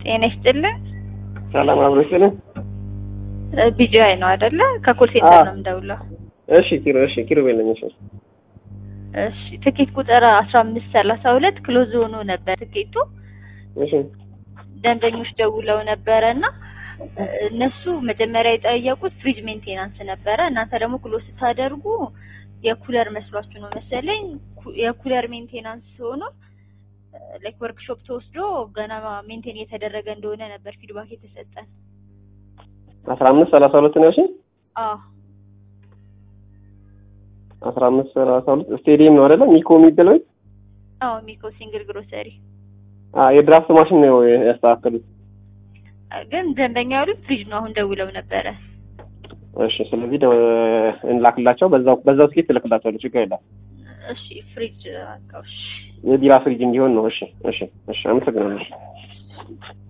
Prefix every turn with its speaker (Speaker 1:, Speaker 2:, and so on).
Speaker 1: ጤና ይስጥልን።
Speaker 2: ሰላም አብሮ ይስጥልን።
Speaker 1: ቢጂአይ ነው አይደለ? ከኮል ሴንተር ነው የምደውለው።
Speaker 2: እሺ ኪሮ እሺ ኪሮ በለኝ እሺ
Speaker 1: እሺ ትኬት ቁጥር አስራ አምስት ሰላሳ ሁለት ክሎዝ ሆኖ ነበር ትኬቱ።
Speaker 2: እሺ
Speaker 1: ደንበኞች ደውለው ነበረ እና እነሱ መጀመሪያ የጠየቁት ፍሪጅ ሜንቴናንስ ነበረ። እናንተ ደግሞ ክሎዝ ስታደርጉ የኩለር መስሏችሁ ነው መሰለኝ። ኩ- የኩለር ሜንቴናንስ ሆኖ ላይክ ወርክሾፕ ተወስዶ ገና ሜንቴን እየተደረገ እንደሆነ ነበር ፊድባክ የተሰጠን።
Speaker 2: አስራ አምስት ሰላሳ ሁለት ነው እሺ
Speaker 1: አዎ
Speaker 2: አስራ አምስት ሰላሳ ሁለት ስቴዲየም ነው አይደለ? ሚኮ የሚባለው ቤት?
Speaker 1: አዎ ሚኮ ሲንግል ግሮሰሪ
Speaker 2: አዎ የድራፍት ማሽን ነው ያስተካከሉት።
Speaker 1: ግን ደንበኛ ያሉት ፍሪጅ ነው። አሁን ደውለው ነበረ።
Speaker 2: እሺ ስለዚህ ደ- እንላክላቸው በዛው በዛው ስኬት ትልክላቸዋለሁ ችግር የለም።
Speaker 1: እሺ ፍሪጅ አቃውሽ
Speaker 2: የቢራ ፍሪጅ እንዲሆን ነው። እሺ እሺ እሺ አመሰግናለሁ።